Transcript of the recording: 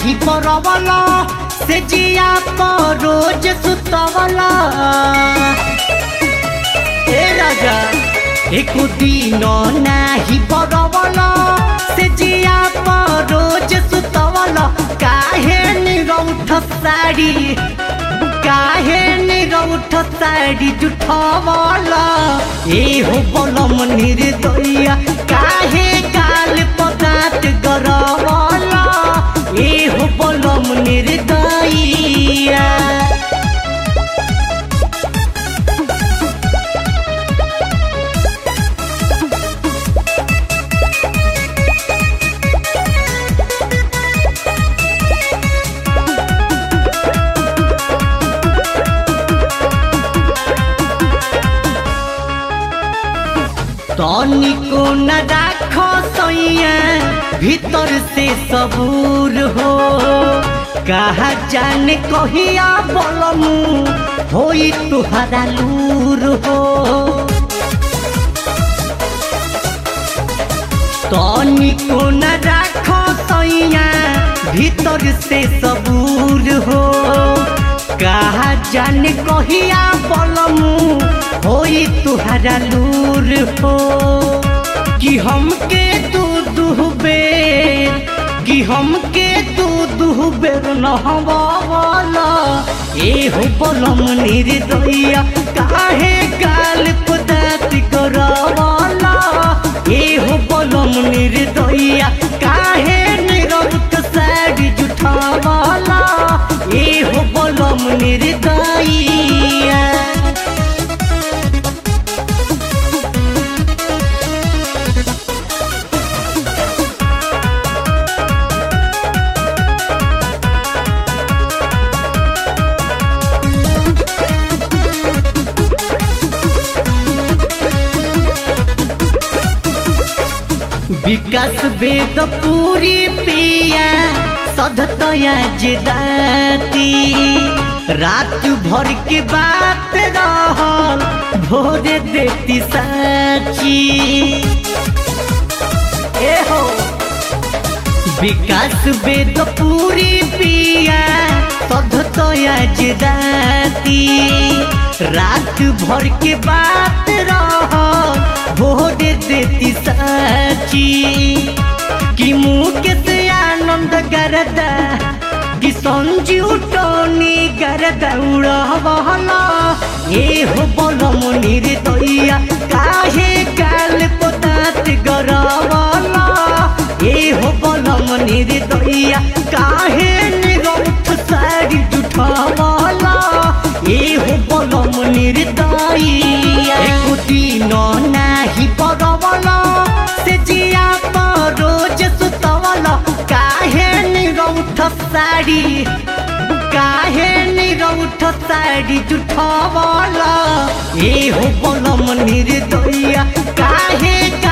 नाही परवला से जिया पर रोज सुतवला ए राजा एक दिन नाही परवला से जिया पर रोज सुतवला काहे निरौठ साड़ी काहे निरौठ साड़ी जुठवला ए हो बलम निर्दया काहे काल पदात गरवला ए हो बलम निर्दया तनिको न राख सैया भीतर से सबूर हो कहा जाने कहिया बलमू होई तुहरा लूर हो तनिको न राख सैया भीतर से सबूर हो कहा जाने कहिया बलमू होई तुहरा लूर हो कि हमके तू दुहबे कि हमके तू दुहबेर नहवाला ए हो बलम निर्दया काहे गाल पदात करवाला ए हो बलम निर्दया काहे निरौत साड़ी जुठावाला ए हो बलम निर्दया विकास वेद पूरी पिया सधतया जिदाती रात भर के बात रहल भोरे देती साची ए हो विकास वेद पूरी पिया सधतया जिदाती रात भर के बात रहल भोरे देती साची कि मुँह से आनंद करदा कि संजीव टोनी करदा उड़ावला ए हो बलम निर्दया काहे काल पदात गरवला ए हो बलम निर्दया काहे निरौठ साड़ी जुठावला ए हो बलम निर्दया एक दिन नाही परवला से जिया पर रोज सुतवला काहे निरौठ साड़ी काहे निरौठ साड़ी जुठवला ए हो बलम निर्दया काहे